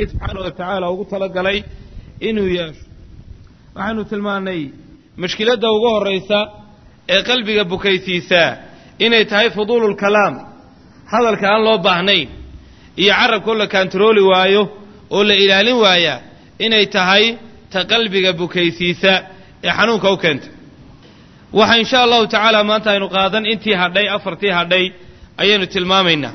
subxaana wa tacaala ugu talagalay inuu yeesho waxaanu tilmaannay mushkiladda ugu horraysa ee qalbiga bukaysiisaa inay tahay fuduululkalaam hadalka aan loo baahnayn iyo carabkoo la kaantarooli waayo oo la ilaalin waayaa inay tahay ta qalbiga bukaysiisa ee xanuunka u keenta waxa insha allahu tacaala maanta aynu qaadan intii hadhay afartii hadhay ayaynu tilmaamaynaa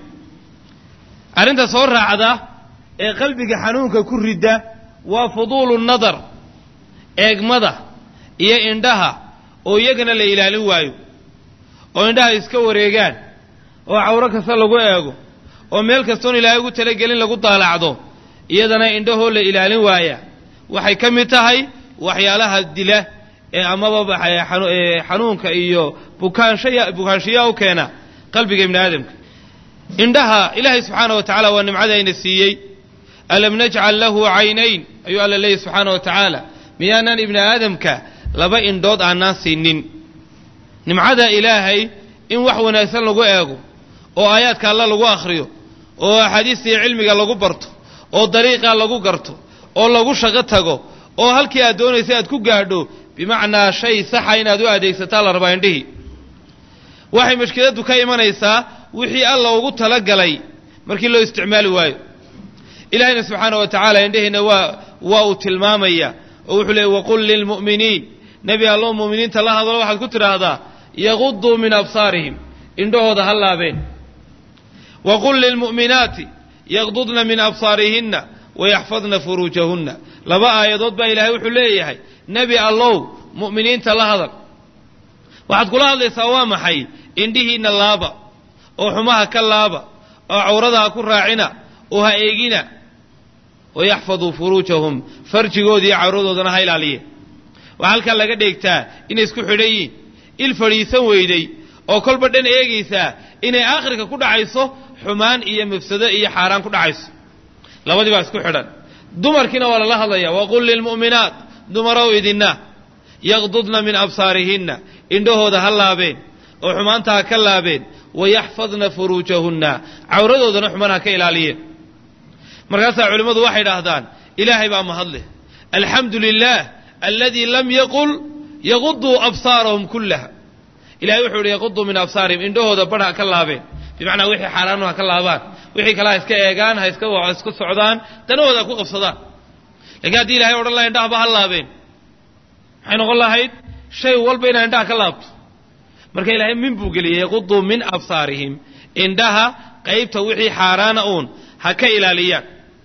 arrinta soo raacda ee qalbiga xanuunka ku ridda waa fuduulu nadar eegmada iyo indhaha oo iyagana la ilaalin waayo oo indhaha iska wareegaan oo cawro kasta lagu eego oo meel kastoon ilaahay ugu talagelin lagu daalacdo iyadana indhahoo la ilaalin waaya waxay ka mid tahay waxyaalaha dila ee amaba xanuunka iyo bukaanshay bukaanshiyaa u keena qalbiga ibni aadamka indhaha ilaahay subxaana wa tacala waa nimcada ayna siiyey alam najcal lahu caynayn ayuu alla leeyahy subxaana wa tacaala miyaanaan ibni aadamka laba indhood aanaan siinin nimcada ilaahay in wax wanaagsan lagu eego oo aayaadka alla lagu akhriyo oo axaadiista iyo cilmiga lagu barto oo dariiqaa lagu garto oo lagu shaqo tago oo halkii aad doonaysa aad ku gaadho bimacnaa shay saxa inaad u adeegsataa la rabaa indhihii waxay mushkiladdu ka imanaysaa wixii alla ugu talagalay markii loo isticmaali waayo ilaahayna subxaana wa tacaala indhihiina waa waa uu tilmaamaya oo wuxuu leeyay waqul lilmu'miniin nebi allow mu'miniinta la hadlo waxaad ku tidhaahdaa yaquduu min absaarihim indhahooda ha laabeen waqul lilmu'minaati yaqdudna min absaarihinna wayaxfadna furuujahunna laba aayadood baa ilaahay wuxuu leeyahay nebi allow mu'miniinta la hadal waxaad kula hadlaysaa waa maxay indhihiinna laaba oo xumaha ka laaba oo cawrada ha ku raacina oo ha eegina wayaxfaduu furuujahum farjigooda iyo cawradoodana ha ilaaliye waxaa halkaa laga dheegtaa inay isku xidhan yihin il fadhiisan weyday oo kolba dhan eegaysaa inay aakhirka ku dhacayso xumaan iyo mafsado iyo xaaraan ku dhacayso labadii baa isku xidhan dumarkiina waa lala hadlaya waqul lilmu'minaat dumarow idinna yaqdudna min absaarihinna indhahooda ha laabeen oo xumaanta ha ka laabeen wayaxfadna furuujahunna cawradoodana xumaan ha ka ilaaliyeen markaasaa culimmadu waxay idhaahdaan ilaahay baa mahadleh alxamdu lilah aladii lam yaqul yaquduu absaarahum kullaha ilahay wuxuu ihi yaquduu min absaarihim indhahooda badh ha ka laabeen bimacnaa wixii xaaraanu ha ka laabaan wixii kale ha iska eegaan ha iska iska socdaan danahooda ha ku qabsadaan lakiin haddii ilahay odhan laha indhahaba ha laabeen maxay noqon lahayd shay walba inaa indhaha ka laabto marka ilaahay min buu geliyey yaquduu min absaarihim indhaha qaybta wixii xaaraana uun ha ka ilaaliyaan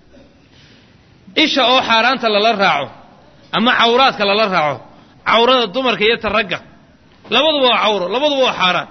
isha oo xaaraanta lala raaco ama cawraadka lala raaco cawrada dumarka iyo ta ragga labaduba waa cawro labaduba waa xaaraan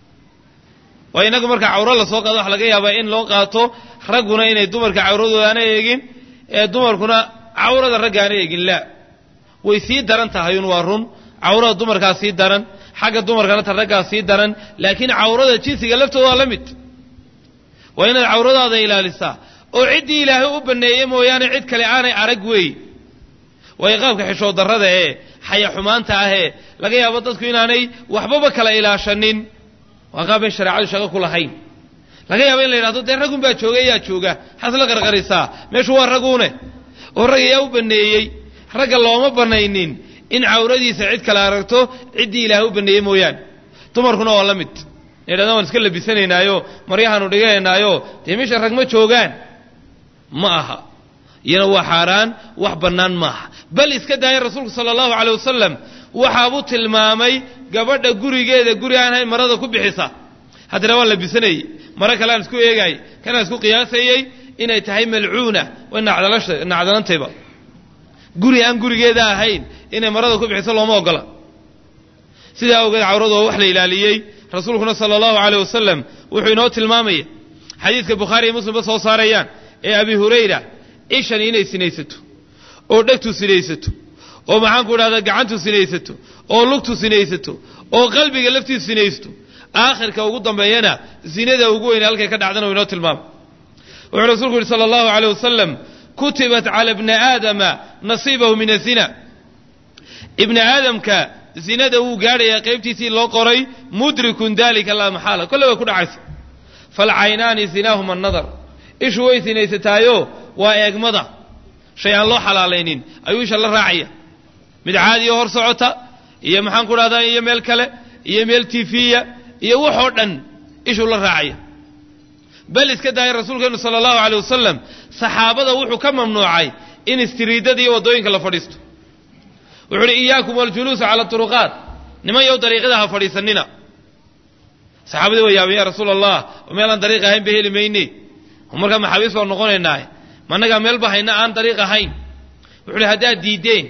waa innagu marka cawro lasoo qaado waxa laga yaabaa in loo qaato ragguna inay dumarka cawradooda aana eegin ee dumarkuna cawrada ragga aana eegin laa way sii daran tahayun waa run cawrada dumarkaa sii daran xagga dumarkana ta raggaa sii daran laakiin cawrada jinsiga laftooda waa la mid waa inaad cawradaada ilaalisaa oo ciddii ilaahay u banneeyey mooyaane cid kale aanay arag weey waayo qaabka xishood darrada ee xaya xumaanta ahee laga yaabo dadku inaanay waxbaba kala ilaashanin waa qaab bay shareecadu shaqo ku lahayn laga yaabo in la yidhahdo dee raggun baa jooga yaa jooga maxaad la qarqarisaa meeshu waa raguune oo rag ayaa u banneeyey ragga looma bannaynin in cawradiisa cid kale aragto ciddii ilaahay u banneeyey mooyaane dumarkuna waa la mid yidhahdaan waan iska labisanaynaayo maryahaanu dhiganaynaayo dee meesha rag ma joogaan ma aha iyana waa xaaraan wax bannaan maaha bal iska daaya rasuulku sala allahu caley wasalam waxaabuu tilmaamay gabadha gurigeeda guri aan hayn marada ku bixisa haddana waan labisanayey maro kale aan isku eegaayey kanaan isku qiyaasayey inay tahay malcuuna way nacdalantayba guri aan gurigeeda ahayn inay marada ku bixiso looma ogola sidaa awgeed cawradu waa wax la ilaaliyey rasuulkuna sala allahu caleyh wasalam wuxuu inoo tilmaamaya xadiidka bukhaari iyo muslimba soo saarayaan ee abi hurayra ishani inay sinaysato oo dhegtu sinaysato oo maxaanku idhahdaa gacantu sinaysato oo lugtu sinaysato oo qalbiga laftiisu sinaysto aakhirka ugu dambeeyana zinada ugu weyne halkay ka dhacdana uu inoo tilmaamay wuxuu rasuulku yihi sala allahu caleyh wasalam kutibat cala bni aadama nasiibahu min azina ibni aadamka zinada wuu gaadhayaa qaybtiisii loo qoray mudrikun dalika laa maxaala kolle way ku dhacaysa falcaynaani zinaahuma annadar ishu way sinaysataayo waa eegmada shay aan loo xalaalaynin ayuu isha la raacaya mid caadiyo hor socota iyo maxaan ku dhahdaa iyo meel kale iyo meel tifiya iyo waxoo dhan ishuu la raacaya bal iska daaya rasuulkeenu sala allahu aleyh wasalam saxaabada wuxuu ka mamnuucay in istiriidada iyo waddooyinka la fadhiisto wuxuu uhi iyaakum waljuluusa cala turuqaat niman yow dariiqada ha fadhiisanina saxaabadii waa yaabay ya rasuula allah meelaan dariiq ahayn ba heli mayne markaa maxaabiis baan noqonaynaa managaa meelba hayna aan dariiq ahayn wuxuu uhi haddaad diideen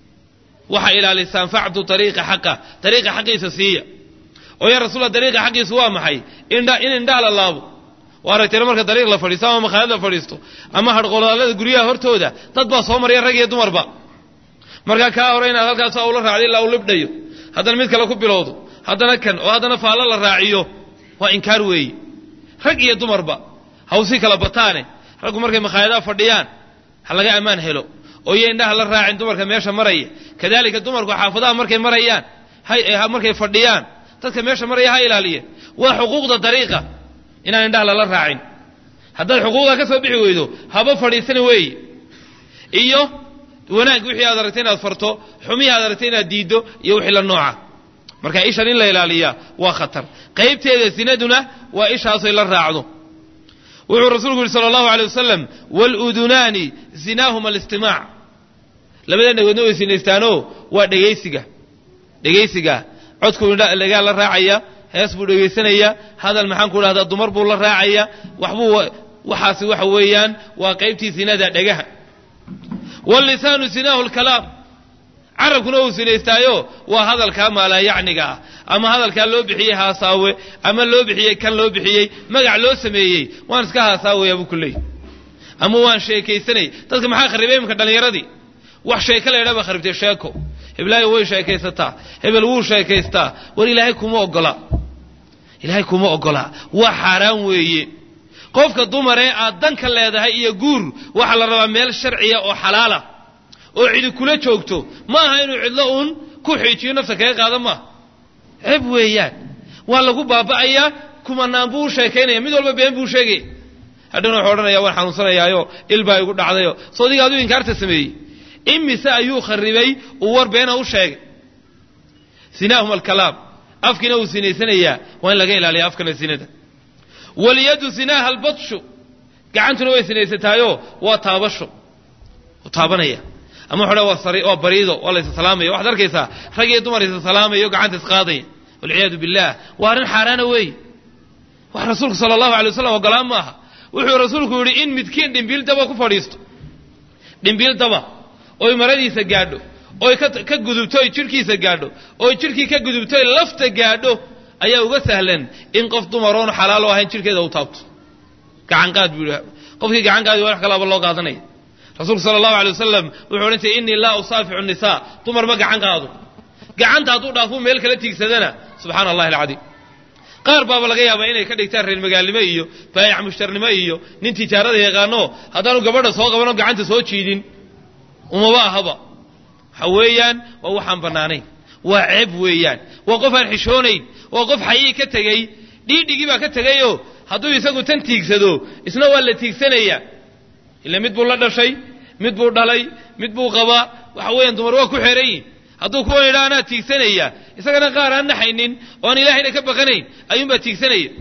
waxa ilaalisaan facdu ariiqa xaqa dariiqa xaqiisa siiya oo ya rasulla dariiqa xaqiisa waa maxay in indhaha la laabo waa aragteen marka dariiq la fadhiisto ama makhaayad la fadhiisto ama harqolaalada guryaha hortooda dad baa soo maraya rag iyo dumarba markaa kaa hore inaad halkaas ula raacday ilaa uu libdhayo haddana mid kale ku bilowdo haddana kan oo haddana faallo la raaciyo waa inkaar weeye rag iyo dumarba hawsii kala bataane raggu markay makhaayadaha fadhiyaan ha laga ammaan helo oo iyo indhaha la raacin dumarka meesha maraya kadalika dumarku xaafadaha markay marayaan markay fadhiyaan dadka meesha maraya ha ilaaliye waa xuquuqda dariiqa inaan indhaha lala raacin haddaad xuquuqda ka soo bixi weydo haba fadhiisani weeye iyo wanaag wixii aad aragtay inaad farto xumihii aad aragtay inaad diiddo iyo wixii la nooca marka ishan in la ilaaliyaa waa khatar qaybteeda sinaduna waa ishaasoy la raacdo wuxuu rasuulku yihi sala allahu alay wasalam waludunaani zinaahuma alistimaac labada dhagoodna way sinaystaanoo waa dhegaysiga dhegaysiga codkuu dhagaa la raacaya hees buu dhegaysanaya hadal maxaan ku dhahdaa dumar buu la raacaya waxbuu waxaasi waxa weeyaan waa qaybtii sinada dhagaha wاllisaanu sinaahu lkalaam carabkuna uu sinaystaayo waa hadalkaa maalaayacniga ah ama hadalkaa loo bixiyey haasaawe ama loo bixiyey kan loo bixiyey magac loo sameeyey waan iska haasaawayaa buu ku leeyay ama waan sheekaysanay dadka maxaa kharibay iminka dhallinyaradii wax sheeko la ydhaa baa kharibtay sheeko heblaayo way sheekaysataa hebel wuu sheekaystaa war ilaahay kuma ogola ilaahay kuma ogola waa xaaraan weeye qofka dumaree aad danka leedahay iyo guur waxaa la rabaa meel sharciya oo xalaala oo cidi kula joogto ma aha inuu cidlo uun ku xiijiyo nafta kaga qaada maaha ceeb weeyaan waa lagu baaba'ayaa kumanaan buu u sheekaynaya mid walba been buu sheegaya hadhowna wuxuu odhanaya waan xanuunsanayaayo il baa igu dhacdayo soo adiga aduu inkaarta sameeyey imise ayuu kharibay uu war beena u sheegay sinaahum alkalaam afkiina uu sinaysanayaa waa in laga ilaaliya afkana sinada walyadu sinaaha albadshu gacantuna way sinaysataayo waa taabasho taabanaya ama wuxuu waa sari waa bariido waa la isasalaamaya waxaad arkaysaa rag iyo dumar isasalaamayo gacanta isqaadaya walciyaadu billah waa arrin xaaraana weeye wax rasuulku sala allahu alay wasalam ogolaan maaha wuxuu rasuulku yidhi in midkiin dhimbiil daba ku fadhiisto dhimbiil daba oy maradiisa gaadho oy ka gudubto oy jidhkiisa gaadho oy jidhkii ka gudubto oy lafta gaadho ayaa uga sahlan in qof dumaroon xalaalo ahayn jidhkeeda u taabto gacanqaad buu yidhi qofkii gacanqaadi waa wax kalaaba loo qaadanaya rasuulku sala allahu alay wasalam wuxuu odhan jiray innii laa usaaficu nisaa dumar ma gacan qaado gacanta hadduu dhaafuu meel kala tiigsadana subxaana allahi alcadiim qaar baaba laga yaabaa inay ka dhigtaan reer magaalnimo iyo baayac mushtarnimo iyo nin tijaarada yaqaano haddaanu gabadha soo qabanoo gacanta soo jiidin umaba ahaba waxa weeyaan waa waxaan bannaanayn waa ceeb weeyaan waa qof aan xishoonayn waa qof xayii ka tegey dhiidhigii baa ka tegayoo hadduu isagu tan tiigsado isna waa la tiigsanayaa ila mid buu la dhashay mid buu dhalay mid buu qabaa waxa weeyaan dumar waa ku xeran yihin hadduu kuwan yidhaa anaa tiigsanaya isagana qaar aan naxaynin oo aan ilahayna ka baqanayn ayuunbaa tiigsanaya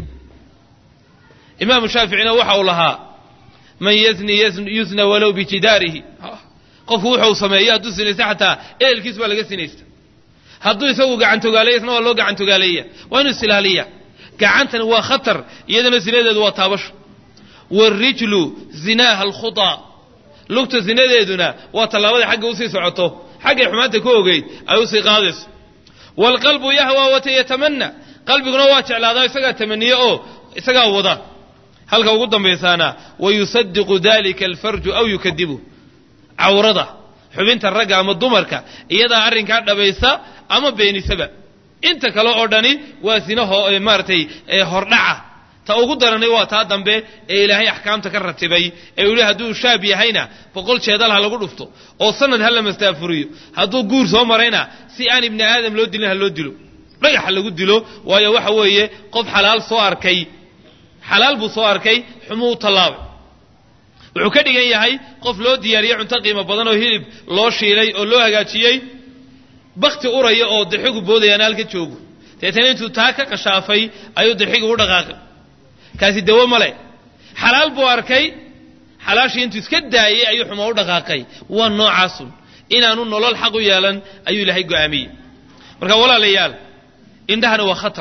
imaamu shaaficina waxa uu lahaa man yazni yusna walow bijidaarihi qofku wuxuu sameeyo hadduu sinaysta xataa ehelkiis baa laga sinaysta hadduu isagu gacantogaaleeya isna waa loo gacantogaaleeya waa inuu isilaaliya gacantani waa khatar iyadana sinadeedu waa taabasho waarijlu zinaaha alkhutaa lugta sinadeeduna waa tallaabada xagga usii socoto xaggay xumaanta ku ogeyd ay usii qaadayso waalqalbu yahwa wata yatamanna qalbiguna waa jeclaadaa isagaa tamaniye oo isagaa wada halka ugu dambaysaana wayusadiqu dalika alfarju aw yukadibu cawrada xubinta ragga ama dumarka iyadaa arrinkaa dhabaysa ama beenisaba inta kale oo dhani waa sinaho maaratay hordhaca ta ugu daranay waa taa dambe ee ilaahay axkaamta ka ratibay ee uu yihi hadduu shaab yahayna boqol jeedal ha lagu dhufto oo sanad ha la mastaafuriyo hadduu guur soo marayna si aan ibni aadam loo dilin ha loo dilo dhagax ha lagu dilo waayo waxa weeye qof xalaal soo arkay xalaal buu soo arkay xumuu u tallaabay wuxuu ka dhigan yahay qof loo diyaariyey cunto qiimo badan oo hilib loo shiilay oo loo hagaajiyey bakti uraya oo dirxigu boodayaan halka joogo deetana intuu taa ka qashaafay ayuu dirxiga u dhaqaaqay kaasi dawo male xalaal buu arkay xalaashii intuu iska daayey ayuu xumo u dhaqaaqay waa noocaasun inaanu nolol xaq u yeelan ayuu ilaahay go'aamiyey marka walaalayaal indhahana waa khatar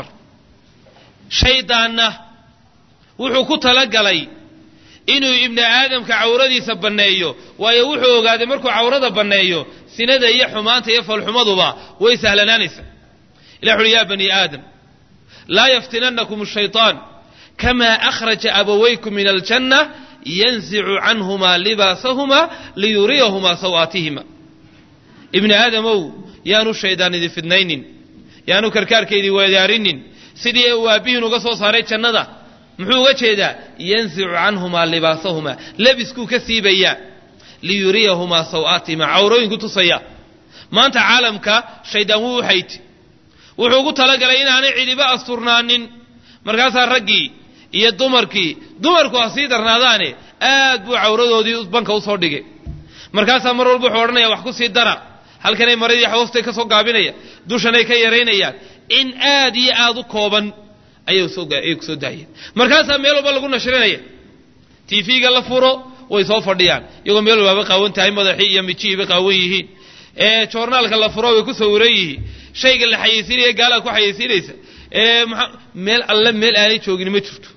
shaydaanna wuxuu ku talagalay inuu ibni aadamka cawradiisa banneeyo waayo wuxuu ogaaday markuu cawrada banneeyo sinada iyo xumaanta iyo falxumaduba way sahlanaanaysa ilah uhi ya bani aadam laa yaftinannakum ashayطaan kama akhraja abawaykum min aljanna yanzicu canhumaa libaasahuma liyuriyahumaa sawaatihima ibni aadamow yaanu shaydaan idin fidnaynin yaanu karkaarkaydii weedaarinin sidii uu aabbihiin uga soo saaray jannada muxuu uga jeedaa yanzicu canhumaa libaasahumaa lebiskuu ka siibayaa liyuriyahumaa sawaatihima cawrooyinku tusaya maanta caalamka shaydaan wuu u xayti wuxuu ugu talagalay inaanay cidiba asturnaanin markaasaa raggii iyo dumarkii dumarku ha sii darnaadaane aad buu cawradoodii banka usoo dhigay markaasaa mar walba wuxuu odhanaya wax ku sii dara halkanay maradii hoostay ka soo gaabinaya dushanay ka yaraynayaan in aad iyo aad u kooban ayay ku soo daayeen markaasaa meel walba lagu nashrinaya tv-ga la furo way soo fadhiyaan iyagoo meel walbaaba qaawan tahay madaxii iyo mijihiiba qaawan yihiin ee joornaalka la furo way ku sawiran yihiin shayga la xayeysiinaya gaalaa ku xayeysiinaysa ee meel alle meel aanay joogin ma jirto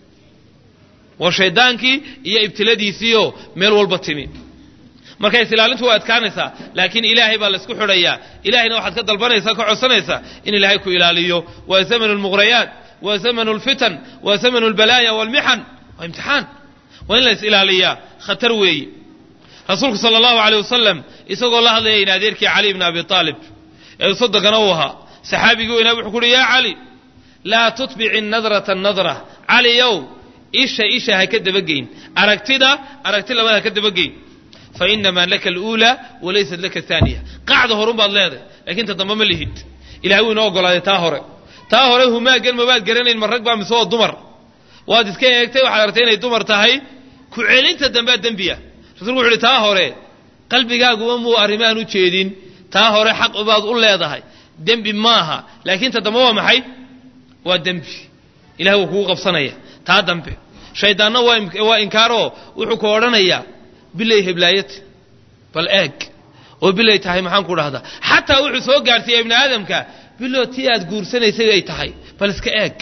waa shaydaankii iyo ibtiladiisiioo meel walba timi marka isilaalintu waa adkaanaysaa laakiin ilaahay baa laysku xidhayaa ilahayna waxaad ka dalbanaysaa ka codsanaysaa in ilaahay ku ilaaliyo waa zamanu lmughrayaat waa zamanu lfitan waa zamanu lbalaaya waalmixan waa imtixaan waa in la is ilaaliyaa khatar weeyi rasuulku sala allahu aleyh wasalam isagoo la hadlaya in adeerkii cali bni abi aalib ee soddogana uu ahaa saxaabigii weynaa wuxuu ku uhi yaa cali laa tutbici nadrata nadra caliyow isha isha ha ka dabageyn aragtida aragti labada ha ka dabageyn fa inamaa laka aluulaa walaysat laka aaniya qacda horun baad leedahay lakiin ta dambe ma lihid ilahay wuu inoo ogolaaday taa hore taa hore humaagan mabaad garanayn ma rag baa mise waa dumar waad iska eegtay waxaad aragtay inay dumar tahay ku celinta dambea dembiya rasulku wuxu uhi taa hore qalbigaaguma muu arrimahan u jeedin taa hore xaq baad u leedahay dembi maaha laakiin ta dambe waa maxay waa dembi ilahay wuu kugu qabsanaya taa dambe shaydaanna waa inkaaroo wuxuu ku odhanayaa bilay heblaayati bal eeg oo bilay tahay maxaan ku dhahdaa xataa wuxuu soo gaarsiiya ibni aadamka bilo tii aad guursanaysay ay tahay bal iska eeg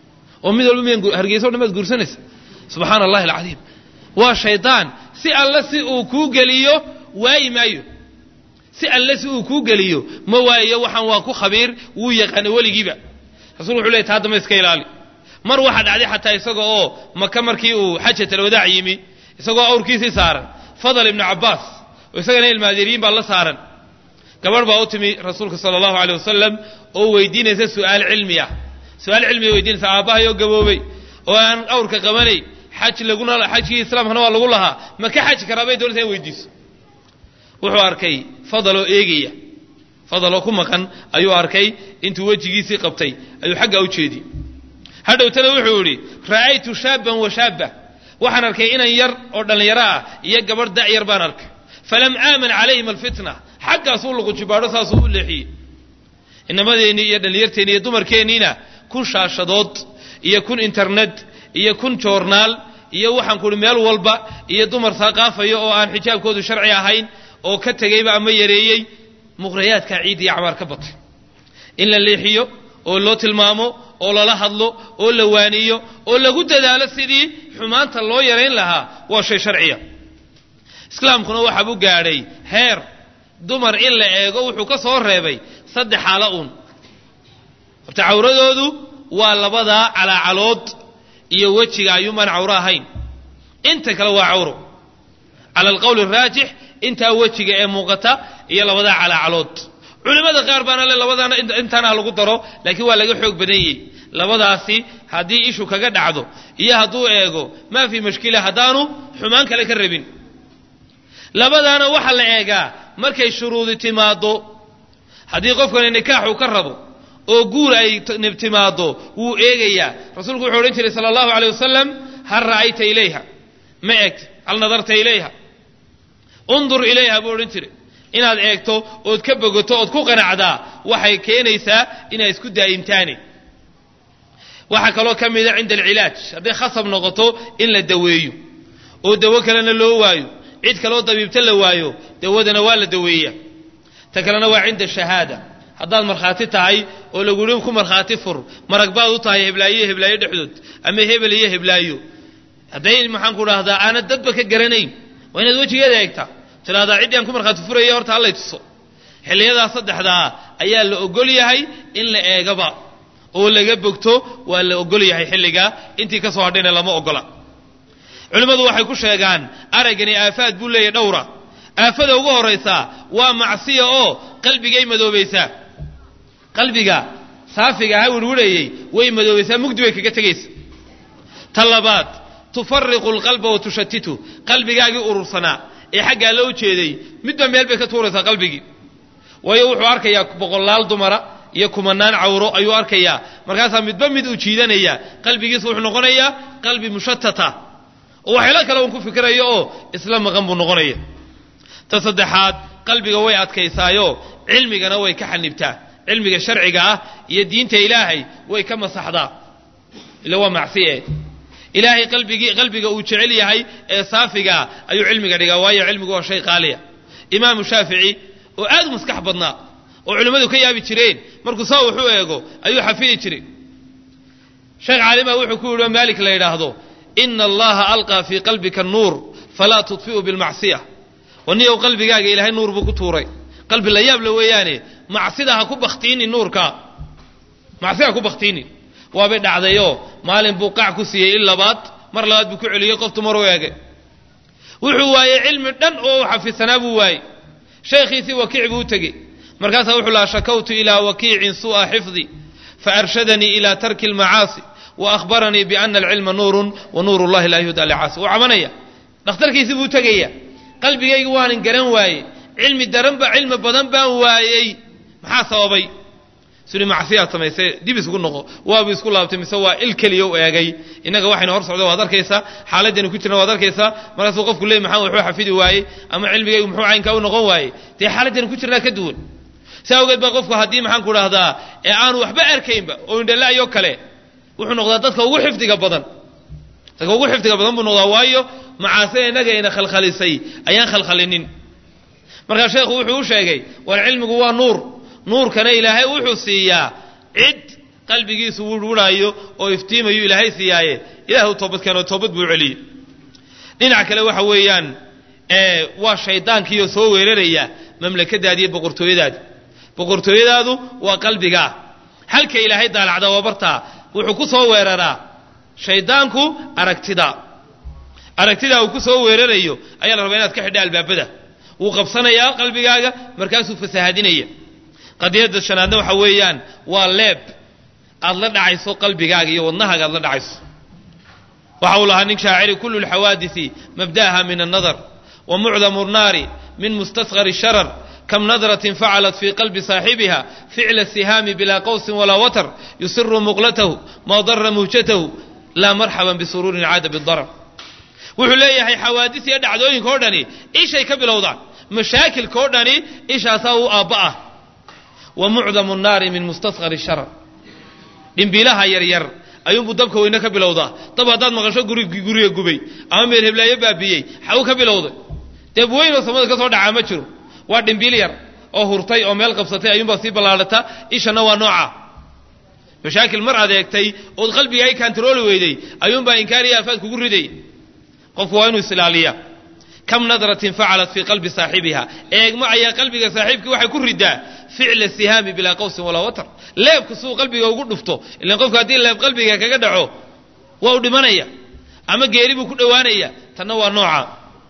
oo mid walba miyan hargeysa o dhan baad guursanaysa subxaana allahi alcadiim waa shaydaan si alle si uu kuu geliyo waayi maayo si alle si uu kuu geliyo ma waayo waxaan waa ku khabiir wuu yaqaana weligiiba rasulku wuxu ley taa damba iska ilaali mar waxaa dhacday xataa isaga oo maka markii uu xajat alwadaac yimi isagoo awrkiisii saaran fadal ibnu cabbaas oo isagana ilmaadeeriyiin baa la saaran gabadh baa u timi rasuulka sala allahu aleyh wasalam oo weydiinaysa su'aal cilmi ah su-aal cilmiga weydiinaysa aabbahay oo gaboobay oo aan awrka qabanay xaj laguna xajkii islaamkana waa lagu lahaa ma ka xaji karaa bay doonaysa in weydiiso wuxuu arkay fadaloo eegaya fadaloo ku maqan ayuu arkay intuu wejigiisii qabtay ayuu xaggaa u jeediyey hadhowtana wuxuu idhi ra'aytu shaaban wa shaaba waxaan arkay inan yar oo dhallinyaro ah iyo gabadh dacyar baan arkay falam aaman calayhim alfitna xaggaasuu luqujibaadho saasuu u leexiyey inamadeenii iyo dhallinyarteenni iyo dumarkeenniina kun shaashadood iyo kun internet iyo kun joornaal iyo waxaan kuhi meel walba iyo dumar saaqaafaya oo aan xijaabkoodu sharci ahayn oo ka tegeyba ama yareeyey muqhrayaadkaa ciid iyo acmaar ka batay in la leexiyo oo loo tilmaamo oo lala hadlo oo la waaniyo oo lagu dadaalo sidii xumaanta loo yarayn lahaa waa shay sharciya islaamkuna waxaabuu gaadhay heer dumar in la eego wuxuu ka soo reebay saddex xaalo uun horta cawradoodu waa labadaa calaacalood iyo wejiga ayuumaan cawro ahayn inta kale waa cawro cala alqowli araajix intaa wejiga ee muuqata iyo labadaa calaacalood culimmada qaar baana le labadaana intaana ha lagu daro laakiin waa laga xoog badan yahy labadaasi haddii ishu kaga dhacdo iyo hadduu eego maa fii mashkila haddaanu xumaan kale ka rabin labadaana waxaa la eegaa markay shuruudi timaaddo haddii qofkani nikaaxu ka rabo oo guur ay timaaddo wuu eegayaa rasuulku wuxuu odhan jiray sala allahu aleyh wasalam hal ra'ayta ilayha ma eg hal nadarta ilayha undur ilayha buu odhan jiray inaad eegto ood ka bogoto ood ku qanacdaa waxay keenaysaa inaad isku daa'imtaani waxaa kaloo ka mida cinda alcilaaj hadday khasab noqoto in la daweeyo oo dawo kalena loo waayo cid kaloo dabiibta la waayo dawadana waa la daweeya ta kalena waa cinda shahaada haddaad markhaati tahay oo lagu yihi ku markhaati fur marag baad u tahay heblaayo iyo heblaayo dhexdood ama hebel iyo heblaayo hadday maxaan ku dhahdaa aanad dadba ka garanayn waa inaad wejigeeda eegtaa tidhahdaa ciddii aan ku markhaati furaya horta hallay tuso xilliyadaa saddexdaa ayaa la ogol yahay in la eegaba oo laga bogto waa la ogol yahay xilligaa intii ka soo hadhayna lama ogola culimmadu waxay ku sheegaan araggani aafaad buu leeyahy dhowra aafada ugu horraysaa waa macsiya oo qalbigay madoobaysaa qalbiga saafiga aha wirwirhayey way madoobaysaa mugdi bay kaga tegaysa ta labaad tufariqu alqalba wa tushatitu qalbigaagii urursanaa ee xaggaa loo jeeday midba meel bay ka tuuraysaa qalbigii waayo wuxuu arkayaa boqolaal dumara iyo kumanaan cawro ayuu arkayaa markaasaa midba mid uu jiidanaya qalbigiisu wuxuu noqonayaa qalbi mushatata oo waxyaalo kale uun ku fikirayo oo isla maqan buu noqonaya ta saddexaad qalbiga way adkaysaayo cilmigana way ka xanibtaa cilmiga sharciga ah iyo diinta ilaahay way ka masaxdaa ila waa macsiye ilaahay qalbigii qalbiga uu jecel yahay ee saafigaa ayuu cilmiga dhigaa waayo cilmigu waa shay qaaliya imaamu shaafici oo aad u maskax badnaa oo culimmadu ka yaabi jireen markuu saa wax u eego ayuu xafidi jiray sheekh caalima wuxuu ku yidhi oo maalik la yidhaahdo ina allaha alqaa fii qalbika nuur falaa tudfi'u bilmacsiya waniyow qalbigaaga ilaahay nuur buu ku tuuray qalbi la yaabla weeyaane macsida ha ku baktiini nuurka macsida ha ku baktiini waabay dhacdayoo maalin buu qac ku siiyey in labaad mar labaad buu ku celiyey qoftu mar u eegay wuxuu waayey cilmi dhan oo u xafidsanaa buu waayey sheekhiisii wakiic buu u tegey markaasaa wuxuu lahaa shakawtu ilaa wakiicin su'a xifdi faarshadanii ila tarki almacaasi wa ahbaranii biana alcilma nuurun wa nuur llahi laa yuhda licaasi wuu cabanaya dhakhtarkiisii buu tegaya qalbigayga waanan garan waayey cilmi daranba cilmi badan baan waayey maxaa sababay suli macsiyaad samaysay dib isku noqo waabuu isku laabtay mise waa il keliya u eegay innaga waxaynu hor socdo waad arkaysaa xaaladaynu ku jirna waad arkaysaa markaasuu qofku leey maxaa waxuu xafidi waayey ama cilmigaygu muxuu caynkaa u noqon waayey dee xaaladaynu ku jirnaa ka duwan si awgeed baa qofku haddii maxaan ku dhahdaa ee aanu waxba arkaynba oo indhala'yo kale wuxuu noqdaa dadka ugu xifdiga badan dadka ugu xifdiga badan buu noqdaa waayo macaasida innaga ina khalkhalisay ayaan khalkhalinin markaa sheekhu wuxuu u sheegay war cilmigu waa nuur nuurkana ilaahay wuxuu siiyaa cid qalbigiisu wurwuraayo oo iftiimayu ilaahay siiyaaye ilaah u toobad keenoo toobad buu celiyey dhinac kale waxa weeyaan waa shaydaankiioo soo weeraraya mamlakadaadi iyo boqortooyadaadi boqortooyadaadu waa qalbigaa halka ilaahay daalacda waa bartaa wuxuu ku soo weeraraa shaydaanku aragtida aragtidaa uu ku soo weerarayo ayaa la rabaa inaad ka xidha albaabada wuu qabsanayaa qalbigaaga markaasuu fasahaadinaya qadiyadda shanaadna waxa weeyaan waa leeb aad la dhacayso qalbigaaga iyo wadnahaaga aad la dhacayso waxa uu lahaa nin shaaciri kullu lxawaadisi mabda'aha min annadar wa mucdamu nnaari min mustasqari sharar kam nadratin facalat fii qalbi saaxibiha ficla sihaami bilaa qawsin walaa watar yusiru muqlatahu maa dara muhjatahu laa marxaban bisuruurin caada bidarar wuxuu leeyahay xawaadis iyo dhacdooyinka o dhani ishay ka bilowdaan mashaakilka o dhani ishaasaa u aabba ah wa mucdamu nnaari min mustasqari sharar dhimbiilaha yaryar ayuunbuu dabka weyne ka bilowdaa dab haddaad maqasho guriga gubay ama meel heblaayo baabiyey xaw ka bilowday deb weynoo samada ka soo dhacaa ma jiro waa dhimbiil yar oo hurtay oo meel qabsatay ayuunbaa sii ballaadhata ishana waa nooca mashaakil mar adeegtay ood qalbiga ay kantarooli weyday ayuunbaa inkaariya aafaad kugu riday qofku waa inuu isilaaliya kam nadratin facalat fii qalbi saaxibiha eegma ayaa qalbiga saaxiibkii waxay ku ridaa ficla sihaami bilaa qawsin walaa watar leebka suu qalbiga ugu dhufto ilan qofku haddii leeb qalbiga kaga dhaco waa u dhimanaya ama geeri buu ku dhowaanaya tanna waa nooca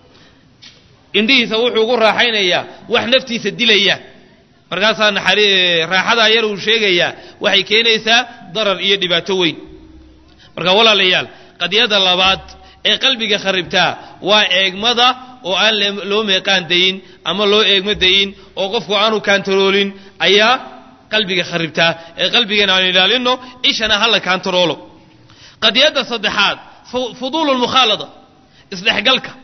indhihiisa wuxuu ugu raaxaynayaa wax naftiisa dilaya markaasaa raaxadaa yar uu sheegayaa waxay keenaysaa darar iyo dhibaato weyn marka walaalayaal qadiyada labaad ee qalbiga kharibtaa waa eegmada oo aan loo meeqaan dayin ama loo eegmo dayin oo qofku aanu kaantaroolin ayaa qalbiga kharibtaa ee qalbigeena aan ilaalino ishana hala kaantaroolo qadiyadda saddexaad fuduulu lmukhaalada isdhexgalka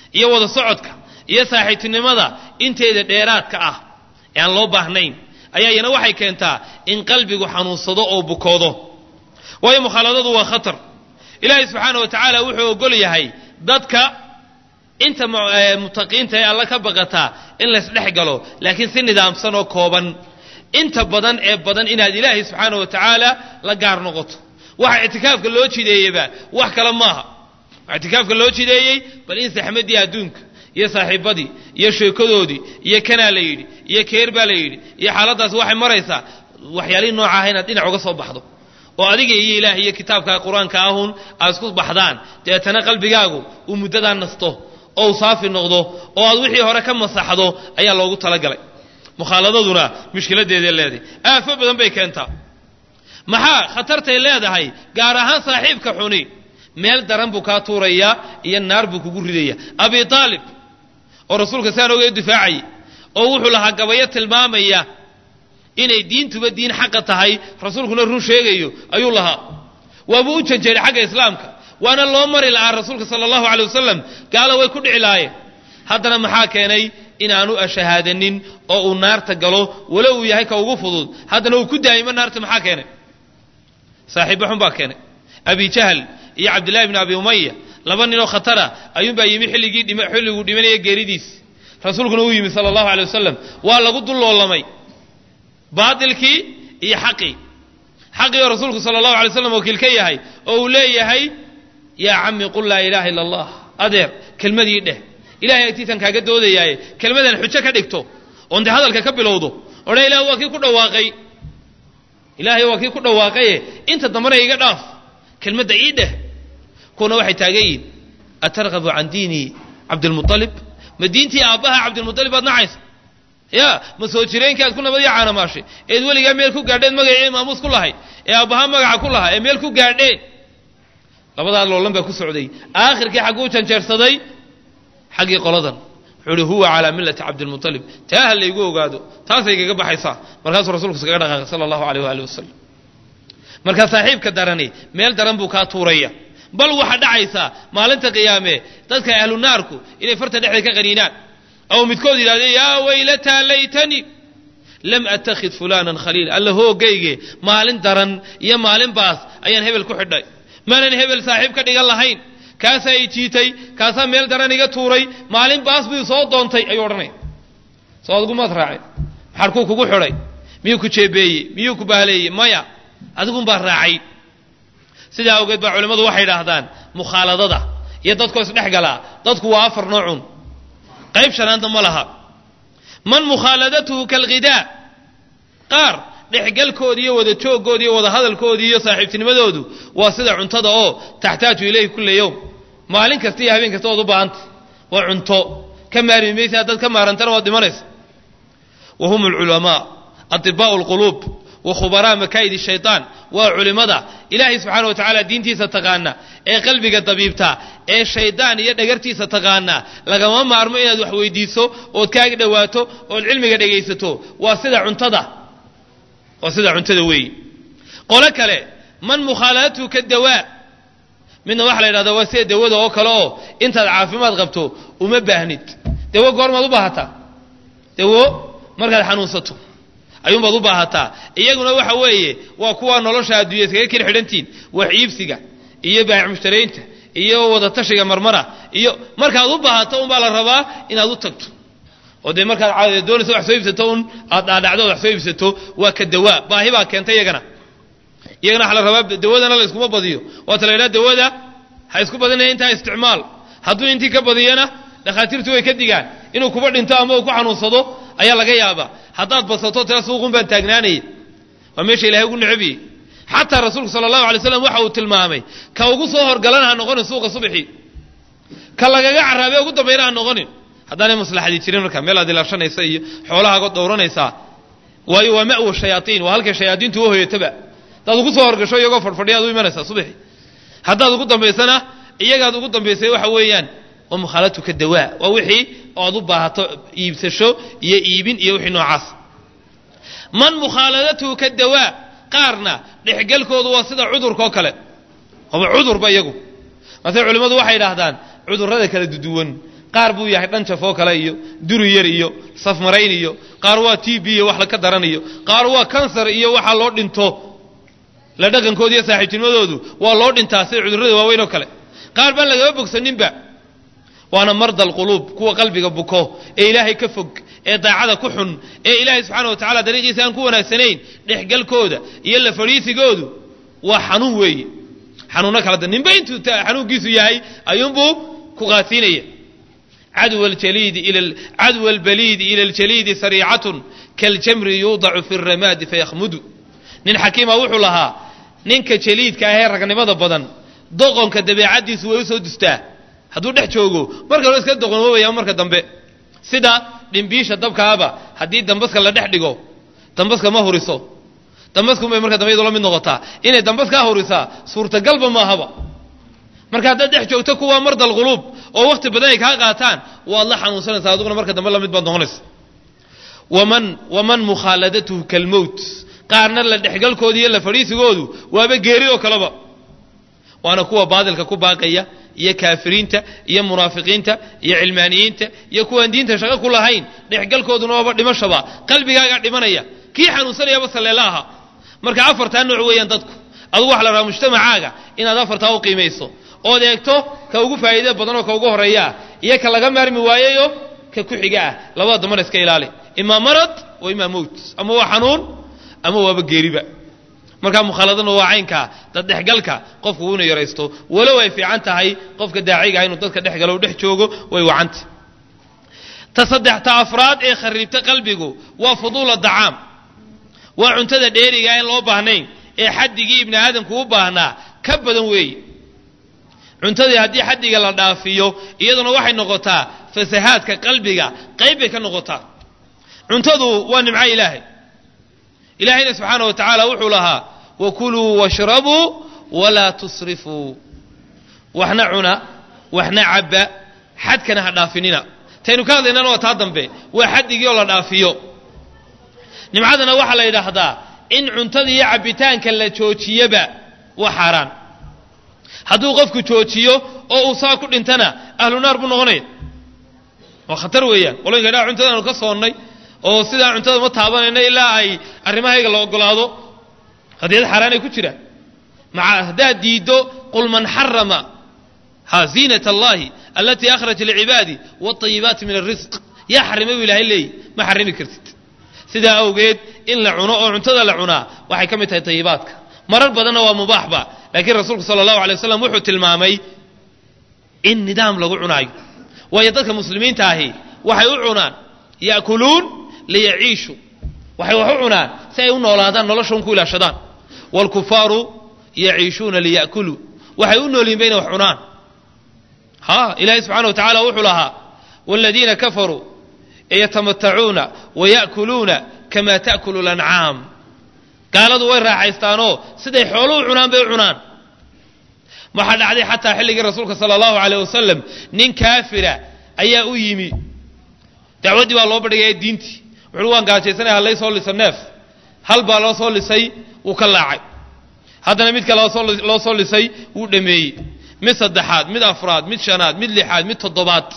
iyo wada socodka iyo saaxiibtinimada inteeda dheeraadka ah ee aan loo baahnayn ayaa iyana waxay keentaa in qalbigu xanuunsado oo bukoodo waayo mukhaaladadu waa khatar ilaahay subxaana wa tacaala wuxuu ogol yahay dadka inta mutaqiinta ee alla ka baqataa in laysdhex galo laakiin si nidaamsan oo kooban inta badan ee badan inaad ilaahay subxaana wa tacaala la gaar noqoto waxa ictikaafka loo jideeyeyba wax kale maaha waxa ictikaafka loo jideeyey bal in saxmadii adduunka iyo saaxiibadii iyo sheekadoodii iyo kanaa la yidhi iyo keer baa la yidhi iyo xaaladdaas waxay maraysaa waxyaalihii nooca ah inaad dhinac uga soo baxdo oo adiga iyo ilaah iyo kitaabka qur-aanka ahun aad isku baxdaan deetana qalbigaagu uu muddadaa nasto oo uu saafi noqdo oo aad wixii hore ka masaxdo ayaa loogu talagalay mukhaaladaduna mushkiladeeday leedahay aafo badan bay keentaa maxaa khatartay leedahay gaar ahaan saaxiibka xuni meel daran buu kaa tuurayaa iyo naar buu kugu ridaya abi aalib oo rasuulka saan oga difaacayay oo wuxuu lahaa gabayo tilmaamaya inay diintuba diin xaqa tahay rasuulkuna run sheegayo ayuu lahaa waabuu u janjeeray xagga islaamka waana loo mari lahaa rasuulka sala allahu alay wasalam gaalo way ku dhici lahaayeen haddana maxaa keenay inaanu ashahaadanin oo uu naarta galo walo uu yahay ka ugu fudud haddana uu ku daa'imo naarta maxaa keenay saaxiibba xun baa keenay abi jahl iyo cabdillahi bni abi umaya laba ninoo khatara ayuunbaa yimi xilligii xilliguu dhimanaya geeridiis rasuulkuna uu yimi sala allahu alay wasalam waa lagu dulloolamay baatilkii iyo xaqii xaqii oo rasuulku sala allahu alay slam wakiil ka yahay oo uu leeyahay yaa cami qul laa ilaaha illa allah adeer kelmadii dheh ilahay agtiisan kaaga doodayaaye kelmadan xujo ka dhigto oon dee hadalka ka bilowdo odhan ilaah waa kii ku dhawaaqay ilaahay waa kii ku dhawaaqaye inta dambana iga dhaaf kelmadda ii dheh kuwana waxay taagan yihin atargabu can diini cabdilmualib ma diintii aabbaha cabdilmualib baad nacaysa ya ma soo jireenkii aad ku nabadii caanamaashay eed weligaa meel ku gaadheen magacii maamuus ku lahay ee aabbahaa magaca ku lahaa ee meel ku gaadheen labadaa loolan baa ku socday aakhirkii xagguu janjeersaday xaggii qoladan wuxuu uhi huwa calaa millati cabdilmualib taa ha laygu ogaado taasay kaga baxaysaa markaasuu rasuulku iskaga dhaqaaqay sala allahu aleyh waali wasalam markaa saaxiibka darani meel daran buu kaa tuuraya bal waxaa dhacaysaa maalinta qiyaame dadka ahlu naarku inay farta dhexda ka qaniinaan oo midkood yidhahde yaa waylataa laytanii lam attakhid fulaanan khaliil alla hoogayge maalin daran iyo maalin baas ayaan hebel ku xidhay maanan hebel saaxiib ka dhigan lahayn kaasaa i jiitay kaasaa meel daran iga tuuray maalin baas buu soo doontay ayuu odhanaya soo adigumaad raaceen maxarkuu kugu xidhay miyuu ku jeebeeyey miyuu ku baaleeyey maya adigunbaa raacay sidaa awgeed baa culimmadu waxay idhaahdaan mukhaaladada iyo dadkoo isdhex galaa dadku waa afar noocun qayb shanaadna ma laha man mukhaaladatuhu kalghidaa qaar dhexgalkoodi iyo wada jooggoodi iyo wada hadalkoodii iyo saaxiibtinimadoodu waa sida cuntada oo taxtaaju ilayhi kulla yowm maalin kasta iyo habeen kasta ood u baahanta waa cunto ka maarmi maysa haddaad ka maarantana waad dhimanaysa wa hum alculamaa adibaa'u alquluub wa khubaraa makaa'id shaytaan waa culimmada ilaahay subxaana wa tacaala diintiisa taqaana ee qalbiga dabiibta ee shaydaan iyo dhagartiisa taqaana lagama maarmo inaad wax weydiiso ood kaaga dhowaato ood cilmiga dhegaysato waa sida cuntada waa sida cuntada weeyi qolo kale man mukhaaladatuhu ka dawaa midna waxaa la yidhahdaa waa sida dawada oo kale oo intaad caafimaad qabto uma baahnid dawo goormaad u baahataa dawo markaad xanuunsato ayuunbaad u baahataa iyaguna waxa weeye waa kuwa nolosha adduunya iskaga keli xidhantiin wax iibsiga iyo baahic mushtaraynta iyo wadatashiga marmara iyo markaad u baahato unbaa la rabaa inaad u tagto oo dee markaad doonaysa wax soo iibsato un aad dhaadhacdo wax soo iibsato waa ka dawaa baahi baa keenta iyagana iyagana waxa la rabaa dawadana la iskuma badiyo waata la yidhaha dawada ha isku badinaya intaa isticmaal hadduu intii ka badiyana dhakhaatiirtu way ka digaan inuu kuba dhinto ama uu ku xanuunsado ayaa laga yaabaa haddaad badsato tira suuqun baan taagnaanaya waa meesha ilahay ugu necabiyey xataa rasuulku sala allahu alay slam waxa uu tilmaamay ka ugu soo horgalana ha noqonin suuqa subaxii ka lagaga caraabe ugu dambayna ha noqonin haddaanay maslaxadii jirin marka meel aad ilaashanaysa iyo xoolahaagood dhowranaysaa waayo waa ma'wa shayaaiin waa halkay shayaadiintu u hoyataba haddaad ugu soo horgasho iyagoo fadhfadhiyaad u imanaysaa subaxii haddaad ugu dambaysana iyagaad ugu dambaysay waxa weeyaan waa mukhaalatu ka dawaa waa wixii oad u baahato iibsasho iyo iibin iyo wixii noocaas man mukhaaladatuhu ka dawaa qaarna dhexgelkoodu waa sida cudurkaoo kale waaba cudurba iyagu maase culimmadu waxay idhaahdaan cudurrada kala duduwan qaar buu yahay dhan jafoo kale iyo duri yar iyo safmarayn iyo qaar waa t b iyo wax laka daran iyo qaar waa kansar iyo waxaa loo dhinto la dhaqankooda iyo saaxiibtinimadoodu waa loo dhintaa sida cudurrada waaweyn oo kale qaar baan lagama bogsaninba waana marda alquluub kuwa qalbiga buko ee ilaahay ka fog ee daacada ku xun ee ilaahay subxaana wa tacala dariiqiisa aan ku wanaagsanayn dhexgalkooda iyo la fadhiisigoodu waa xanuun weeye xanuunno kala da ninba intuu xanuunkiisu yahay ayuunbuu ku qaasiinaya cadw aljaliidi ila cadw albaliidi ila aljaliidi sariicatun kaaljamri yuudacu fi ramaadi fayakhmudu nin xakiima wuxuu lahaa ninka jaliidka ahee ragnimada badan doqonka dabeecaddiisu way usoo dustaa hadduu dhex joogo marka hore iska doqonwoobaya marka dambe sida dhimbiisha dabkaaba haddii dambaska la dhex dhigo dambaska ma huriso dambaskunbay marka dambe iyadoo la mid noqotaa inay dambaskaa hurisaa suurtagalba maahaba marka haddaad dhex joogto kuwaa mardal quluub oo wakti badan ay kaa qaataan waad la xanuunsanaysaa adiguna marka dambe lamid baad noqonaysa waman waman mukhaaladatuhu kalmowt qaarna la dhexgalkooda iyo la fadhiisigoodu waaba geeri oo kaleba waana kuwa baadilka ku baaqaya iyo kaafiriinta iyo munaafiqiinta iyo cilmaaniyiinta iyo kuwaan diinta shaqo ku lahayn dhexgalkooduna waaba dhimashaba qalbigaagaa dhimanaya kii xanuunsanayaba saleela aha marka afartaa nooc weeyaan dadku adugu waxa la rabaa mujtamacaaga inaad afartaa u qiimayso ood eegto ka ugu faa'iida badan oo ka ugu horreeya ah iyo ka laga maarmi waayayo ka ku xiga ah labada dambana iska ilaali imaa marad wa imaa mowt ama waa xanuun ama waaba geeriba markaa mukhaaladana waa caynkaa dad dhexgalka qofku uu ina yaraysto walow ay fiican tahay qofka daaciga inuu dadka dhex galo u dhex joogo way wacanta ta saddexta afraad ee khariibta qalbigu waa fuduula dacaam waa cuntada dheeriga aan loo baahnayn ee xaddigii ibni aadamku u baahnaa ka badan weeye cuntadii haddii xaddiga la dhaafiyo iyaduna waxay noqotaa fasahaadka qalbiga qayb bay ka noqotaa cuntadu waa nimco ilaahay ilaahayna subxaana wa tacaala wuxuu lahaa wakuluu washrabuu walaa tusrifuu waxna cuna waxna cabba xadkana ha dhaafinina taynu ka hadlaynana waa taa dambe waa xaddigii oo la dhaafiyo nimcadana waxaa la yidhaahdaa in cuntada iyo cabbitaanka la joojiyaba waa xaaraan hadduu qofku joojiyo oo uu saa ku dhintana ahlu naar buu noqonaya waa khatar weeyaan qoloyinka dhaa cuntadaanu ka soonnay oo sidaa cuntada ma taabanayno ilaa ay arrimahayga la ogolaado qadiyad xaaraanay ku jiraan maa haddaad diiddo qul man xarama ha ziinat allahi alatii akhraja licibaadi wاطayibaati min arisq yaa xarimay buu ilahay leeyi ma xarimi kartid sidaa awgeed in la cuno oo cuntada la cunaa waxay ka mid tahay tayibaadka marar badanna waa mubaaxba laakiin rasuulku sala allahu alay wasalam wuxuu tilmaamay in nidaam lagu cunaayo waayo dadka muslimiinta ahi waxay u cunaan ya'kuluun liyaciishuu waxay wax u cunaan si ay u noolaadaan noloshan ku ilaashadaan waalkufaaru yaciishuuna liya'kuluu waxay u noolyihin ba inay wax cunaan ha ilaahay subxana wa tacala wuxuu lahaa waaladiina kafaruu yatamatacuuna waya'kuluuna kama ta'kulu lancaam gaaladu way raaxaystaanoo siday xooluhu cunaan bay u cunaan waxaa dhacday xataa xilligii rasuulka sala allahu aleyh wasalam nin kaafira ayaa u yimi dacwaddii baa loo badhigaya diintii wuxuui waan gaajaysanaya hallay soo lisa neef hal baa loo soo lisay wuu ka laacay haddana mid kale loo soo lisay wuu dhameeyey mid saddexaad mid afraad mid shanaad mid lixaad mid toddobaad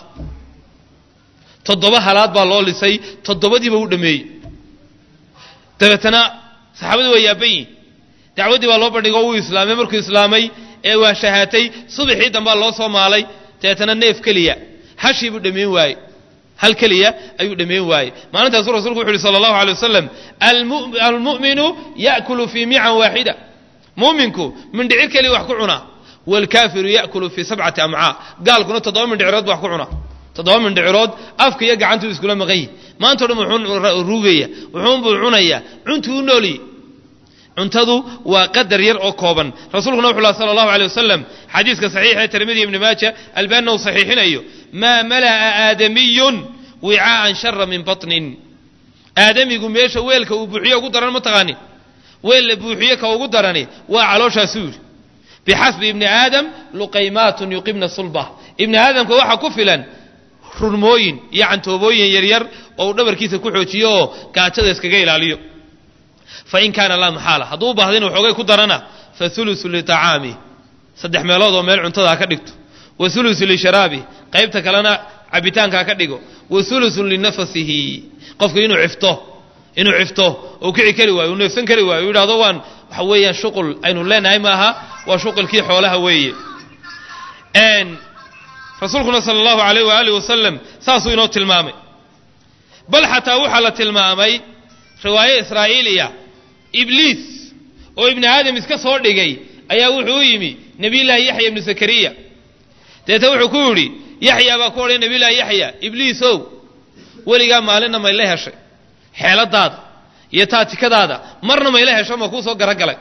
toddoba halaad baa loo lisay toddobadiiba wuu dhameeyey dabeetana saxaabadii waa yaaban yihin dacwaddii baa loo bandhigo wuu islaamay markuu islaamay ee waa shahaatay subaxii dambaa loo soo maalay dabeetana neef keliya hashii buu dhammayn waaye hal keliya ayuu dhammayn waaye maalintaasuu rasulku wuxu uhi sala allahu alay wasalam almu'minu ya'kulu fii mican waaxida mu'minku mindhicir keliya wax ku cunaa waalkaafiru ya'kulu fii sabcati amcaa gaalkuna toddoba mindhicirood bu wax ku cunaa toddoba mindhicirood afka iyo gacantuu iskula maqan yihi maanta o dhan wuxuu ruugaya wuxuunbuu cunayaa cuntuu u noolyi cuntadu waa qadar yar oo kooban rasuulkuna wuxu laha sala allahu alay wasalam xadiiska saxiixa ee tirmidi ibni maaja albaanina uu saxiixinayo maa mala'a aadamiyun wicaa'an shara min batnin aadamigu meesha weelka uu buuxiyo ugu daran ma taqaanin weel la buuxiyo ka ugu darani waa calooshaasuu yidhi bixasbi ibni aadam luqaymaatun yuqibna sulba ibni aadamka waxaa ku filan rurmooyin iyo cantoobooyin yaryar oo uu dhabarkiisa ku xoojiyo oo gaajada iskaga ilaaliyo fain kaana laa maxaala hadduu u baahda inuu xoogay ku darana fa ulusu liطacaamih saddex meelood oo meel cuntada ha ka dhigto wa ulusu lisharaabi qaybta kalena cabitaankaa ka dhigo wa hulusun linafasihi qofku inuu cifto inuu cifto uu kici kari waayo uu neefsan kari waayo uu yidhahdo waan waxa weeyaan shuqul aynu leenahay maaha waa shuqulkii xoolaha weeye rasuulkuna sala allahu alayh waaalih wasalam saasuu inoo tilmaamay bal xataa waxaa la tilmaamay riwaayo israa'iiliya ibliis oo ibni aadam iska soo dhigay ayaa wuxuu u yimi nebiyullaahi yaxya ibnu zakariya deeta wuxuu ku yidhi yaxya baa ku odhay nebiyullaahi yaxya ibliisow weligaa maalinna mayla heshay xeeladaada iyo taatikadaada marna mayla hesho ma kuu soo garagalay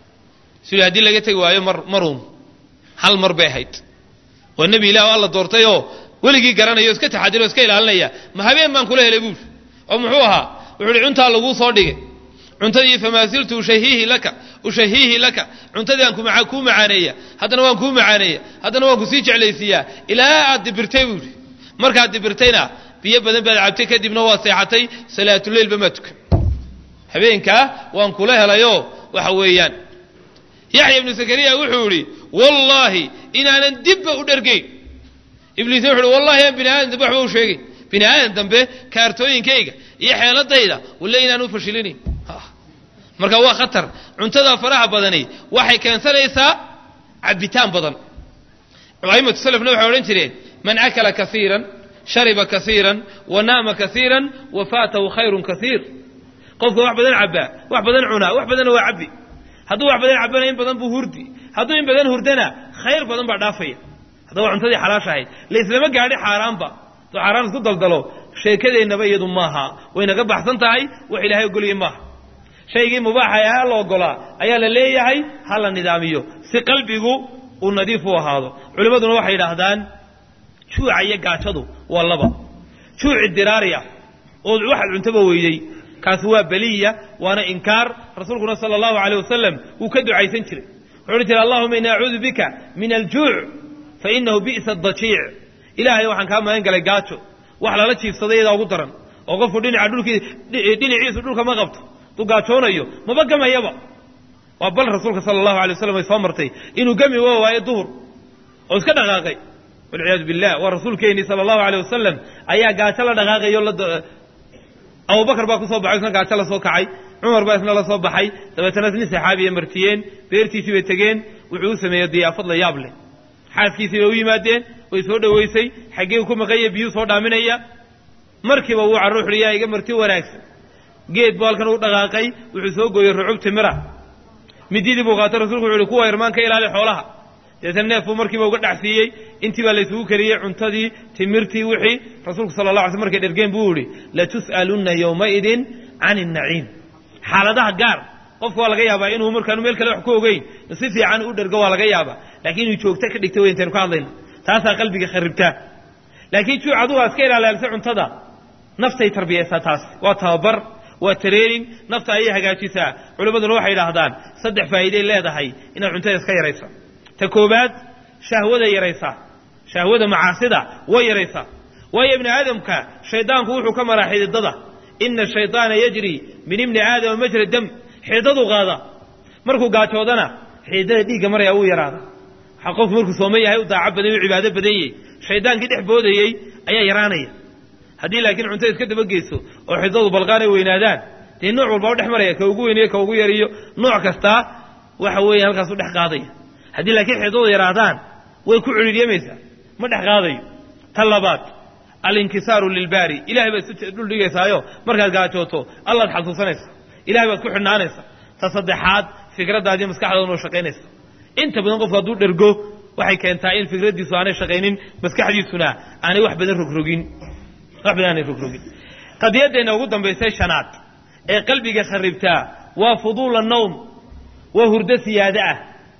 sidii haddii laga tegi waayo mar maruun hal mar bay ahayd waa nebi ilaah oo alla doortay oo weligii garanaya o iska taxadiro o iska ilaalinaya ma habeen baan kula helay buuri oo muxuu ahaa wuxuu uhi cuntaa laguu soo dhigay cuntadii famaa siltu ushahiihi laka ushahiihi laka cuntadii aan kuu macaaneeya haddana waan kuu macaaneeya haddana waan kusii jeclaysiiyaa ilaa aad dibirtay buuri markaad dibirtayna biyo badan baad cabtay kadibna waa seexatay salaatuleylba maa tukan habeenkaa waan kula helayoo waxa weeyaan yaxya ibnu zakariya wuxuu idhi wallaahi inaanan dibba u dhergayn ibliisna wuxu uhi wallahi aan bini aadam dambe waxba u sheegay bini aadam dambe kaartooyinkayga iyo xeeladayda walle inaan u fashilinayn marka waa khatar cuntada faraha badani waxay keensanaysaa cabitaan badan aimatu salafna waxay odhan jireen man akala kaiiran shariba kaiiran wa naama kaiiran wa faatahu khayrun kaiir qofka wax badan cabbaa wax badan cunaa wax badanna waa cabbi hadduu wax badan cabbana in badan buu hurdi hadduu in badan hurdana khayr badan baa dhaafaya haddaba cuntadii xalaash ahayd laislama gaadhi xaaraanba hadduu xaaraan isku daldalo sheekadeennaba iyadu maaha waynaga baxsan tahay wax ilaahay ogoliyey maaha shaygii mubaaxa ee ha la ogolaa ayaa la leeyahay ha la nidaamiyo si qalbigu uu nadiif u ahaado culimmaduna waxay yidhaahdaan juuca iyo gaajadu waa laba juuci diraari ah oo waxaad cuntaba weydey kaasi waa beliya waana inkaar rasuulkuna sala allahu aleyh wasalam wuu ka ducaysan jiray wuxuu odhan jiray allahuma ini acuudu bika min aljuuc fa inahu bi'sa adajiic ilaahay waxaan kaa magan galay gaajo wax lala jiifsaday iyadaa ugu daran oo qofku dhinaca dhulkii dhinaciisu dhulka ma qabto hadduu gaajoonayo maba gamayaba waa bal rasuulka sala allahu alay waslam ay soo martay inuu gami waa waayo duhur oo iska dhaqaaqay walciyaadu billah waa rasuulkeennii sala allahu aleyh wasalam ayaa gaajo la dhaqaaqayo abubakar baa ku soo baxay isna gaajo la soo kacay cumar baa isna la soo baxay dabeetana nin saxaabiya martiyeen beertiisii bay tegeen wuxuu u sameeyey diyaafad la yaab leh xaaskiisii bay u yimaadeen way soo dhowaysay xaggee ku maqanya biyuu soo dhaaminaya markiiba wuu carruux yaa iga marti wanaagsan geed buu halkan u dhaqaaqay wuxuu soo gooyey rucub timira mididii buu qaatay rasulku wuxu uhi kuwa irmaan ka ilaali xoolaha deetana neef buu markiiba uga dhacsiiyey intii baa laysugu kariyey cuntadii timirtii wixii rasuulku sala la alay sl markay dhergeen buu yihi latus'alunna yowmaidin can innaciim xaaladaha gaar qofka waa laga yaabaa inuu markaanu meel kale wax ku ogeyn si fiican u dhergo waa laga yaabaa laakiin inuu joogto ka dhigta wey intaynu ka hadlayna taasaa qalbiga kharibtaa laakiin juuc adugu aa iska ilaalaalisa cuntada naftay tarbiyaysaa taasi waa tababar waa training nafta ayay hagaajisaa culimmaduna waxay idhaahdaan saddex faa'iiday leedahay inaad cuntada iska yaraysa ta koobaad shahwada yaraysaa shahwada macaasida way yaraysaa waayo ibni aadamka shaydaanku wuxuu ka maraa xididada ina shayطaana yajri min ibni aadama majra dam xididaduu qaada markuu gaajoodana xididada dhiigga maraya wuu yaraada waxaa qofku markuu sooman yahay u daaco badan u cibaado badan yahay shaydaankii dhex boodayey ayaa yaraanaya haddii laakiin cuntada iska dabageyso oo xididadu balqaanay weynaadaan dee nooc walba u dhex maraya ka ugu weynayo ka ugu yariyo nooc kastaa waxa weeye halkaas u dhex qaadaya haddii laakiin xididadu yaraadaan way ku cidhiidhyamaysaa ma dhex qaadayo ta labaad alinkisaaru lilbaari ilahay baad isu dhul dhigaysaayo markaad gaajooto allaad xasuusanaysa ilahay baad ku xidhnaanaysa ta saddexaad fikraddaadii maskaxdaaduna u shaqaynaysa inta badan qofku hadduu dhergo waxay keentaa in fikraddiisu aanay shaqaynin maskaxdiisuna aanay wax badan rogrogin wax badan aanay rogrogin qadiyaddeenna ugu dambaysay shanaad ee qalbiga kharibtaa waa fuduula nowm waa hurdo siyaado ah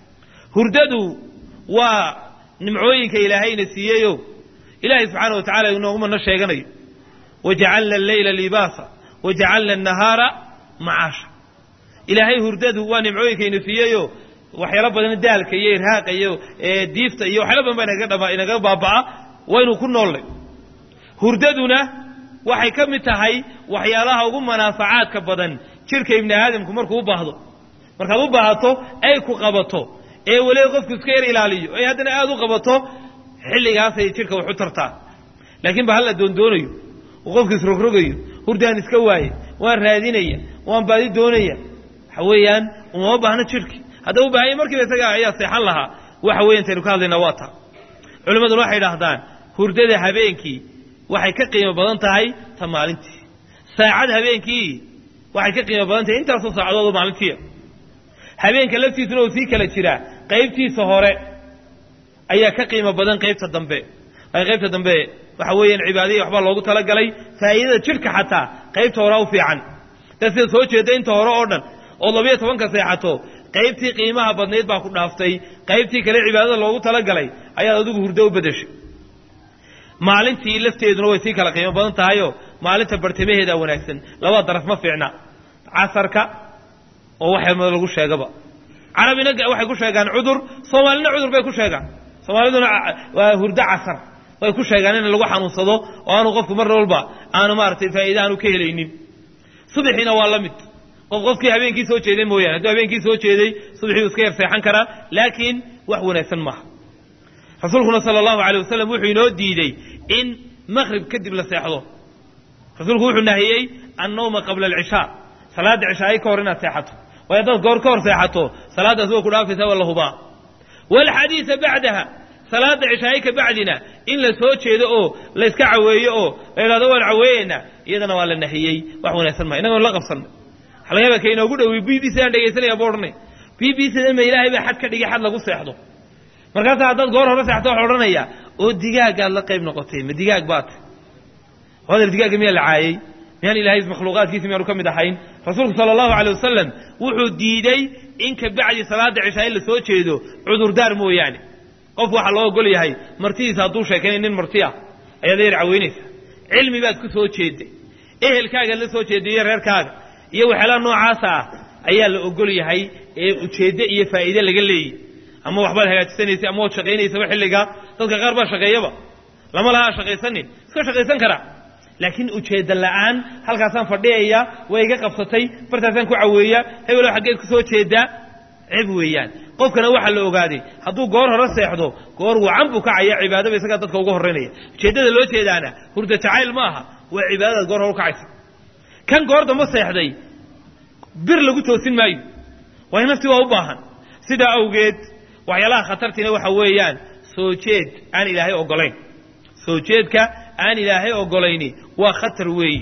hurdadu waa nimcooyinka ilaahayna siiyeyo ilaahay subxaana wa tacala inoogumana sheeganayo wajacalna alleyla libaasa wajacalna annahaara macaasha ilaahay hurdadu waa nimcooyinkayna siiyeyo waxyaalo badan daalka iyo irhaaqa iyo diifta iyo waxyaalo badan baa inaga dhama inaga baaba'a waynu ku noollay hurdaduna waxay ka mid tahay waxyaalaha ugu manaafacaadka badan jirka ibni aadamku markuu u baahdo markaad u baahato ay ku qabato ee weliba qofku iska yar ilaaliyo ay haddana aada u qabato xilligaasay jidhka wax u tartaa laakiin ba hal la doondoonayo oo qofka isrogrogayo hurdaan iska waaye waan raadinaya waan baadi doonaya waxa weeyaan umama baahno jidhki haddaba u baahanya markiiba isaga ayaa seexan lahaa waxa weya intaynu ka hadlaynaa waa taa culimmaduna waxay idhaahdaan hurdada habeenkii waxay ka qiimo badan tahay ta maalintii saacad habeenkii waxay ka qiimo badan tahay intaasoo saacadood oo maalintiia habeenka laftiisuna uu sii kala jiraa qaybtiisa hore ayaa ka qiimo badan qaybta dambe waayo qaybta dambe waxa weeyaan cibaadihii waxbaa loogu talagalay faa'iidada jidhka xataa qaybta horea u fiican dad sida soo jeeda inta hore oo dhan ood labiyo tobanka seexato qaybtii qiimaha badnayd baa ku dhaaftay qaybtii kale cibaadada loogu talagalay ayaad adigu hurdo u bedeshay maalintii lafteeduna way sii kala qiimo badan tahayoo maalinta bartamaheedaa wanaagsan labada daraf ma fiicna casarka oo waxaa lagu sheegaba carabina waxay ku sheegaan cudur soomaalina cudur bay ku sheegaan soomaaliduna waa hurdo casar way ku sheegaan in lagu xanuunsado oo aanu qofku mar walba aanu maaragtay faa'iida aanu ka helaynin subaxiina waa la mid qof qofkii habeenkii soo jeeday mooyaane hadduu habeenkii soo jeeday subaxii iska yar seexan karaa laakiin wax wanaagsan maaha rasuulkuna sala allahu alay wasalam wuxuu inoo diidey in maqrib kadib la seexdo rasuulku wuxuu nahiyey annawma qabla alcishaa salaadda cishaayi ka hor inaad seexato waayo haddaad goor ka hor seexato salaaddaas way ku dhaafaysaa waa la hubaa waalxadiida bacdaha salaadda cishaayi ka bacdina in la soo jeedo oo layska caweeyo oo la yidhahdo waan caweeyeynaa iyadana waa la nahiyey wax wanaagsan maa innagoon la qabsanay waxa laga yaaba ka inoogu dhowiy b b c aan dhegaysanaya buu odhanay b b c da ma ilaahay baa xad ka dhigay xad lagu seexdo markaasaa haddaad goor hore seexto waxa odhanaya oo digaagaad la qayb noqotay ma digaag baat hadal digaagga miyaa la caayey miyaan ilaahay makhluuqaadkiisi miyaanu ka mid ahayn rasuulku sala allahu alay wasalam wuxuu diiday in ka bacdi salaadda cishaa in la soo jeedo cudurdaar mooyaane qof waxaa loo ogol yahay martidiisa hadduu sheekaynay nin marti ah ayaad yar caweynaysa cilmi baad ku soo jeeday ehelkaagaad la soo jeeday iyo reerkaaga iyo waxyaalaha noocaasa ah ayaa la ogol yahay ee ujeeddo iyo faa'iide laga leeyay ama waxbaad hagaajisanaysay ama waad shaqaynaysaba xilligaa dadka qaar baa shaqeeyaba lama lahaa shaqaysanin iska shaqaysan karaa laakiin ujeedda la'aan halkaasaan fadhiyaya way iga qabsatay bartaasaan ku caweeyaa hebelow xaggeed ku soo jeedaa cib weeyaan qofkana waxaa la ogaaday hadduu goor hore seexdo goor wacan buu kacaya cibaadaba isagaa dadka uga horraynaya ujeeddada loo jeedaana hurda jacayl ma aha waa cibaadadaad goor hore u kacaysa kan goor damba seexday bir lagu toosin maayo waayo naftii waa u baahan sidaa awgeed waxyaalaha khatartiina waxa weeyaan soo jeed aan ilaahay ogolayn soo jeedka aan ilaahay ogolayni waa khatar weeyi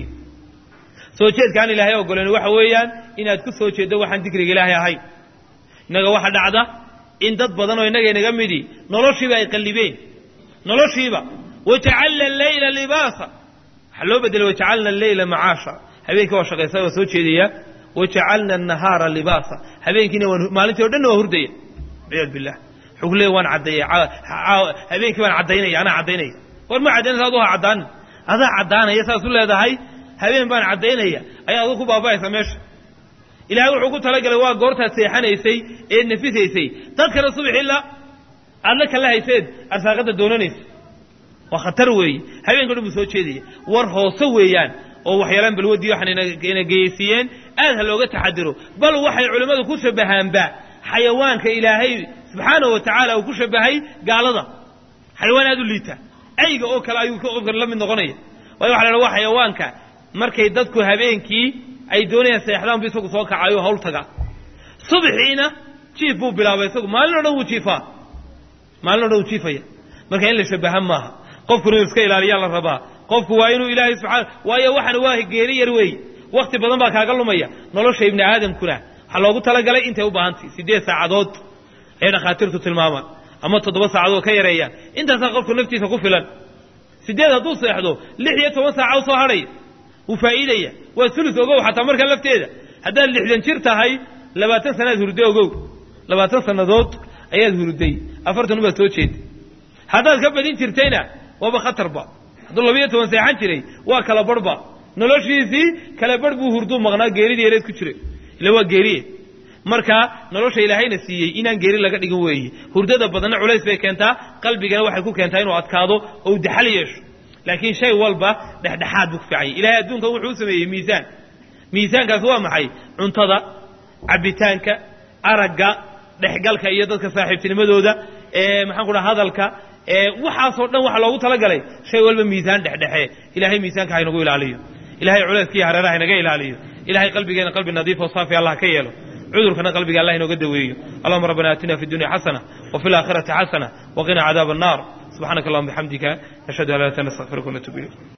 soo jeedka aan ilaahay ogolayni waxa weeyaan inaad ku soo jeeddo waxaan dikriga ilaahay ahayn innaga waxa dhacda in dad badan oo innaga inaga midi noloshiiba ay qallibeen noloshiiba wajacalna alleyla libaasa waxaa loo bedelay wajacalna alleyla macaasha habeenkii waa shaqaysa waa soo jeedaya wajacalna annahaara libaasa habeenkiina waan maalintii o dhanna waa hurdaya ciyaad billah wuxuu ku leeya waan caddeeya habeenkii baan caddaynaya anaa caddaynaya war ma caddaynaysa adu ha caddaanin adaa caddaanaya saas u leedahay habeen baan caddaynaya ayaa adu ku baaba'aysa meesha ilaahay wuxuu ku talagalay waa goortaad seexanaysay eed nafisaysay dadkana subax ilaa aad la kala hayseed arsaaqadda doonanaysa waa khatar weeye habeenka dhan buu soo jeedaya war hoose weeyaan oo waxyaalaan balwadii waxaan ina geyeysiiyeen aad ha looga taxadiro bal waxay culimmadu ku shabahaanba xayawaanka ilaahay subxaanahu wa tacaala uu ku shabahay gaalada xayawaan aad u liita ayga oo kale ayuu qofkan la mid noqonaya waayo waxa la waa xayawaanka markay dadku habeenkii ay doonayaan seexdaan bu isagu soo kacayo hawl taga subaxiina jiif buu bilaabay isagu maalin o dhan wuu jiifaa maalin o dhan wuu jiifaya marka in la shabaha maaha qofkuna inuu iska ilaaliyaa la rabaa qofku waa inuu ilaahay subxaana waayo waxana waa geeri yar weeye wakti badan baa kaaga lumaya nolosha ibni aadamkuna waxaa loogu talagalay intay u baahantay siddeed saacadood ayay dhakhaatiirtu tilmaamaan ama toddoba saacadood ka yareeyaan intaasaa qofku naftiisa ku filan siddeed hadduu seexdo lix iyo toban saaca u soo hadhaya wuu faa'iidaya waa sulus ogow xataa marka lafteeda haddaad lixdan jir tahay labaatan sanaad hurday ogow labaatan sannadood ayaad hurday afartan ubaad soo jeeda haddaad ka badin jirtayna waaba khatarba hadduu labiiyo toban seexan jiray waa kala barhba noloshiisii kala barh buu hurduu maqnaa geeridii yareed ku jiray ila waa geeriye marka nolosha ilaahayna siiyey inaan geeri laga dhigin weeye hurdada badanna culays bay keentaa qalbigana waxay ku keentaa inuu adkaado oo u daxal yeesho laakiin shay walba dhexdhexaad buu ku fiicanya ilahay adduunkan wuxuu u sameeyey miisaan miisaankaas waa maxay cuntada cabbitaanka aragga dhexgalka iyo dadka saaxiibtinimadooda ee maxaan ku dhaha hadalka ee waxaasoo dhan waxaa loogu talagalay shay walba miisaan dhexdhexe ilahay miisaanka haynagu ilaaliyo ilahay culayskiiyo hareeraha haynaga ilaaliyo ilahay qalbigeena qalbi nadiif oo saafi allah ka yeelo cudurkana qalbiga allah inooga daweeyo allahuma rabbana aatina fi dunya xasana وفي الآخرة حسنة وقنا عذاب النار سبحانك اللهم بحمدك نشهد أن لا إله إلا أنت نستغفرك ونتوب إليك